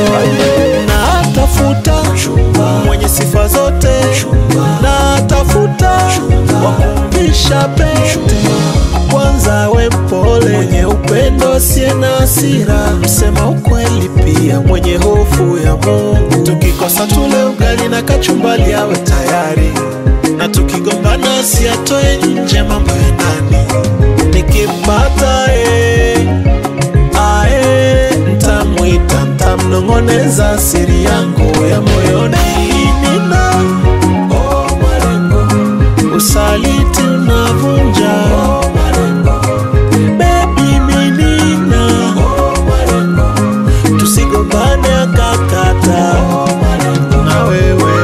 natafuta mwenye sifa zote natafuta wakumvisha pete kwanza we mpole mwenye upendo asiye na hasira msema ukweli pia mwenye hofu ya Mungu tukikosa tule ugali na kachumbali awe tayari na tukigombana asiatoe nje mambo ya ndani nikimpata eh, ae ntamwita ntamnong'oneza siri yangu ya moyoni nina oh, malengo usaliti unavunja oh, malengo bebi minina oh, malengo tusigombane akakata oh, malengo na wewe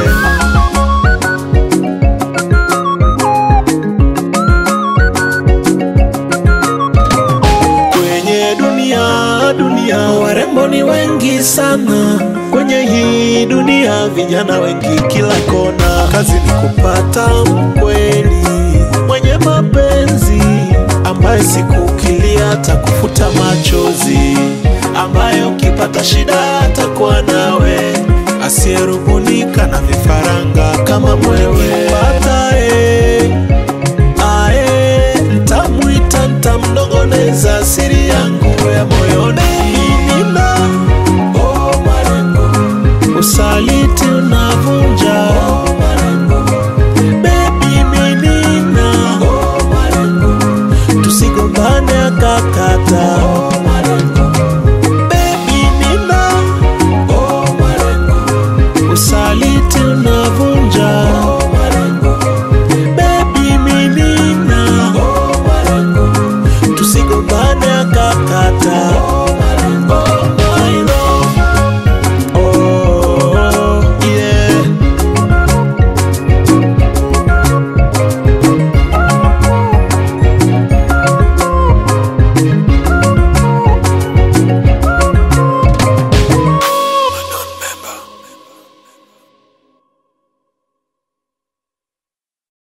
kwenye dunia dunia warembo ni wengi sana kwenye hii dunia vijana wengi kila kona kazi ni kupata mkweli mwenye mapenzi ambaye siku ukilia atakufuta machozi ambaye ukipata shida atakuwa nawe asiyerubunika na vifaranga kama mwewe pata eh, ae ntamwita ntamnong'oneza siri yangu ya moyoni nina oh, malengo usaliti